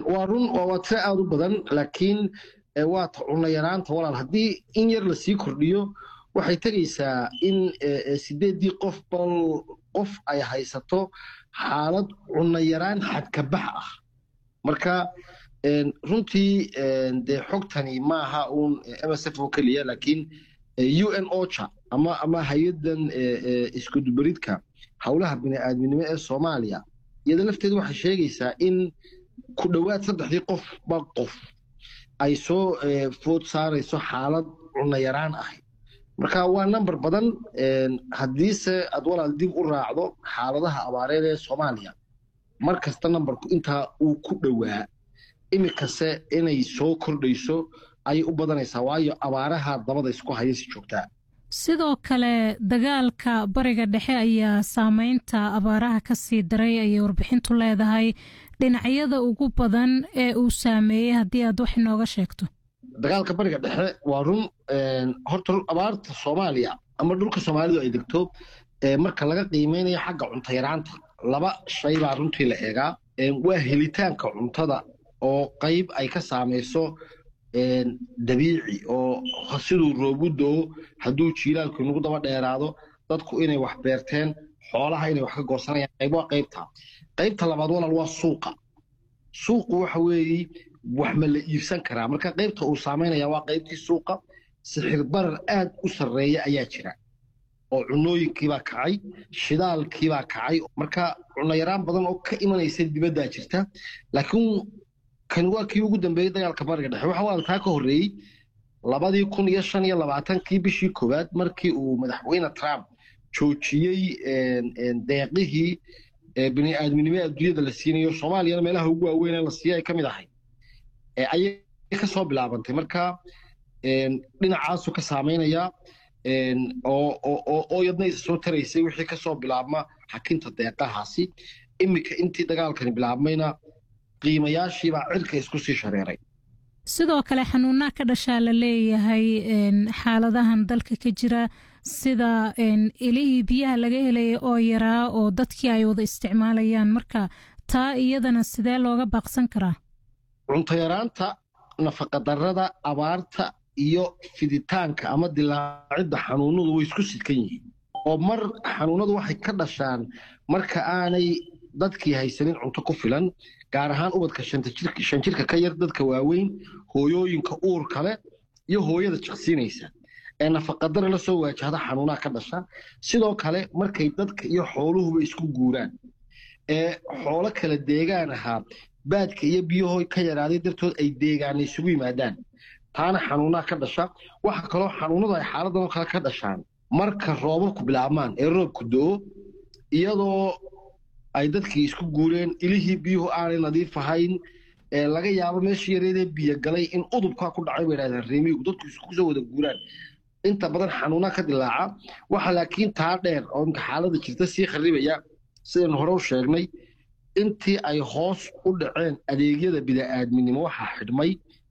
waa run waa tiro aada u badan laakiin waa ta cunno yaraanta walaal haddii in yar lasii kordhiyo waxay tegaysaa in sideeddii qof bal qof ay haysato xaalad cunno yaraan xadkabax ah marka runtii dee xogtani maaha uun msf oo keliya laakiin u n ocha ama ama hay-addan iskudubaridka howlaha bini'aadminimo ee soomaaliya iyada lafteedu waxay sheegaysaa in ku dhowaad saddexdii qof ba qof ay soo food saarayso xaalad cunno yaraan ahayd marka waa number badan haddiise aad walaal dib u raacdo xaaladaha abaareed ee soomaaliya mar kasta numberku intaa uu ku dhowaa iminkase inay soo kordhayso ayay u badanaysaa waayo abaaraha dabada isku haya si joogtaa sidoo kale dagaalka bariga dhexe ayaa saameynta abaaraha ka sii daray ayay warbixintu leedahay dhinacyada ugu badan ee uu saameeyey haddii aad wax inooga sheegto dagaalka bariga dhexe waa run horta abaarta soomaaliya ama dhulka soomaalidu ay degto marka laga qiimeynayo xagga cunto yaraanta laba shay baa runtii la eegaa waa helitaanka cuntada oo qayb ay ka saamayso dabiici oo siduu roobu doo hadduu jiilaalku inagu daba dheeraado dadku inay wax beerteen xoolaha inay wax ka goosanayaan qayb waa qaybta qaybta labaad walaal waa suuqa suuqu waxa weeye wax ma la iibsan karaa marka qaybta uu saamaynaya waa qaybtii suuqa sixir barar aad u sarreeya ayaa jira oo cunooyinkiibaa kacay shidaalkiibaa kacay marka cunno yaraan badan oo ka imanaysa dibaddaa jirta laakiin kani waa kii ugu dambeeyey dagaalka bariga dhexe waxa waa taa ka horreeyey labadii kun iyo shan iyo labaatankii bishii koowaad markii uu madaxweyne trump joojiyey deeqihii bini'aadminimo adduunyada la siinayo soomaaliyana meelaha ugu waaweyn ee la siiya ay ka mid ahay ayay ka soo bilaabantay marka dhinacaasu ka saamaynaya oo yadna isa soo taraysay wixii ka soo bilaabma xakinta deeqahaasi iminka intii dagaalkani bilaabmayna qiimayaashiibaa cirka isku sii shareeray sidoo kale xanuunaa ka dhashaa la leeyahay xaaladahan dalka ka jira sida ilihii biyaha laga helaya oo yaraa oo dadkii ay wada isticmaalayaan marka taa iyadana sidee looga baaqsan karaa cunto yaraanta nafaqadarrada abaarta iyo fiditaanka ama dilaacidda xanuunadu way isku sidkan yihiin oo mar xanuunadu waxay ka dhashaan marka aanay dadkii haysanin cunto ku filan gaar ahaan ubadka shan jirka ka yar dadka waaweyn hooyooyinka uurka leh iyo hooyada jiqsiinaysa ee nafaqadara la soo waajahda xanuunaha ka dhasha sidoo kale markay dadka iyo xooluhuba isku guuraan ee xoolo kala deegaan ahaa baadka iyo biyahoo ka yaraaday dartood ay deegaana isugu yimaadaan taana xanuunaha ka dhasha waxa kaloo xanuunadu ay xaaladan oo kale ka dhashaan marka roobabku bilaabmaan ee roobku do-o iyadoo ay dadkii isku guureen ilihii biyuhu aanay nadiif ahayn laga yaabo meeshii yareedee biyo galay in udubkaa ku dhacay bay yidhahdeen reemigu dadku isku soo wada guuraan inta badan xanuunaa ka dilaaca waxa laakiin taa dheer oo imka xaaladda jirta sii kharribaya sidaynu hore u sheegnay intii ay hoos u dhaceen adeegyada bida'aadminimo waxaa xidhmay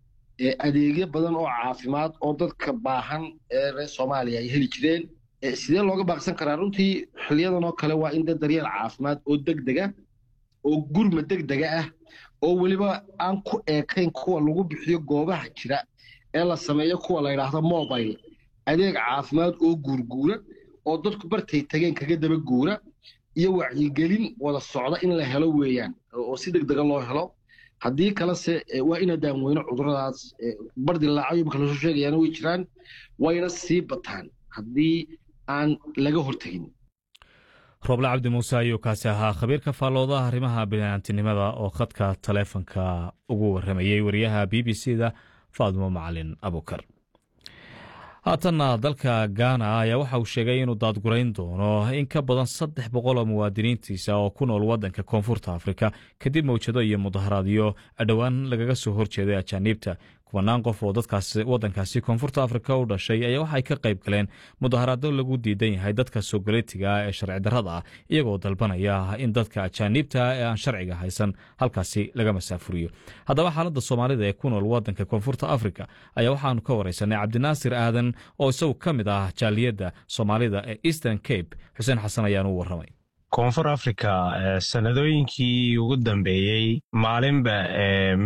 adeegyo badan oo caafimaad oo dadka baahan ee reer soomaaliya ay heli jireen sidee looga baaqsan karaa runtii xiliyadan oo kale waa in dad daryeel caafimaad oo degdega oo gurma degdega ah oo weliba aan ku eekayn kuwa lagu bixiyo goobaha jira ee la sameeyo kuwa la yidhaahdo mobile adeeg caafimaad oo guurguura oo dadku bartay tageen kaga daba guura iyo wacyigelin wada socda in la helo weeyaan oo si degdega loo helo haddii kalese waa ina daamweyno cuduradaas bardilaacayo marka lasoo sheegayaana way jiraan wayna sii bataan haddii aan laga hortegin rooble cabdi muuse ayuu kaasi ahaa khabiirka faalloodaha arrimaha bini'aantinimada oo khadka taleefonka ugu warramayey wariyaha b b c da faadimo macalin abukar haatanna dalka gaana ayaa waxa uu sheegay inuu daadgurayn doono in ka badan saddex boqol oo muwaadiniintiisa oo ku nool waddanka koonfurta afrika kadib mawjado iyo mudaharaadyo dhowaan lagaga soo horjeeday ajaaniibta kubanaan qof oo dadkaas waddankaasi koonfurta afrika u dhashay ayaa waxay ka qayb galeen mudaharaado lagu diidan yahay dadka soogaleetiga ee sharci darrada ah iyagoo dalbanaya in dadka ajaaniibta ee aan sharciga haysan halkaasi laga masaafuriyo haddaba xaaladda soomaalida ee ku nool waddanka koonfurta afrika ayaa waxaanu ka wareysanay cabdinaasir aadan oo isagu ka mid ah jaaliyadda soomaalida ee eastern cape xuseen xasan ayaanu u warramay koonfur africa sanadooyinkii ugu dambeeyey maalinba